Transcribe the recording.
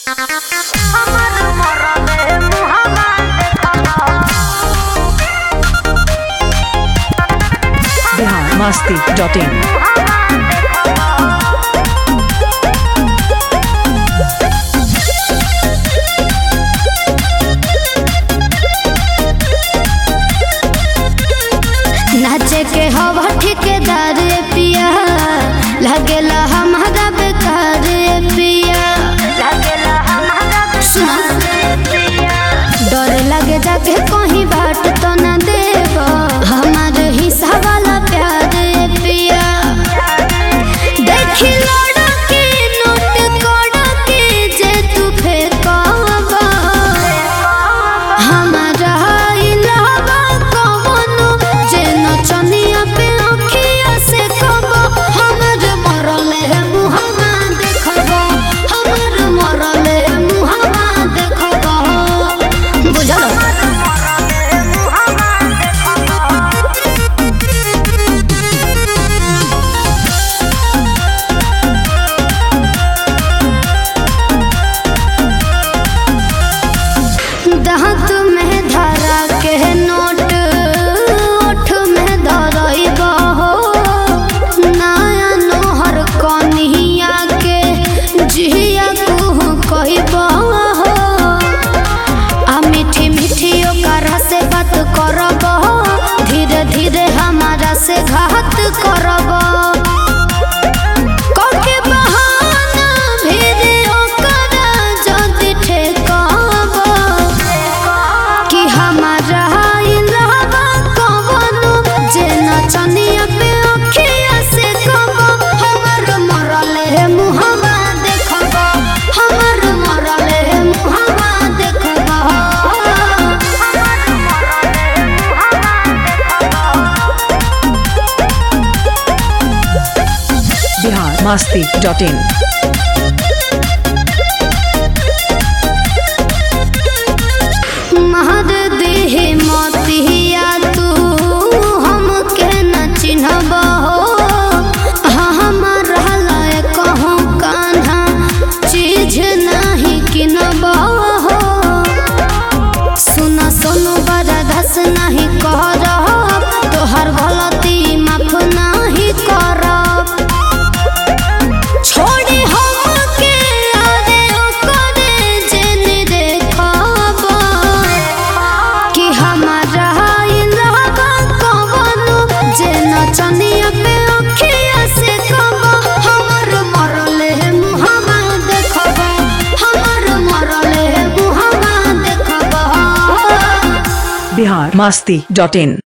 Bihar Masti dot in नाचे के हवा ठेकेदार पिया लगेला हमारा बेकार पिया सुना डर लगे जाके कहीं बाट तो न देव हमार हिस्सा वाला प्यार पिया देखी लड़के नोट के जे तू फेंकावा हमारा इलावा कवनो जे नचनिया पे अखिया से कबो हमर मरले मुहम्मा देखबो हमर मरले मुहम्मा देखबो बुझलो दांत में धरा के नोट ओठ में धरइबा हो नया नोहर कन्हिया के जिया तू कहिबा हो आ मीठी मीठी ओकरा से बात करब धीरे धीरे हमारा से घात करब कके बहाना भेदे ओकरा जदि ठेकाब कि हमारा इलावा कवनो जे नचनिया पे अखिया से कब हमर मरले मुहम्मा देखब हमर मरले मुहम्मा देखब बिहार मस्ती डॉट इन महद देहे मतिया तू हमके न चिन्हब हो हमर रहल कहूँ कान्हा चीज नहीं किनब हो सुन सुन बड़ा धस नहीं करब तोहर गलती माफ नहीं करब छोड़ी हमके आरे ओकरे जेने देखब कि हमारा इलावा कवनो जे नचनिया पे अखिया से कब हमर मरले मुहम्मा देखब हमर मरले मुहम्मा देखब बिहार मस्ती डॉट इन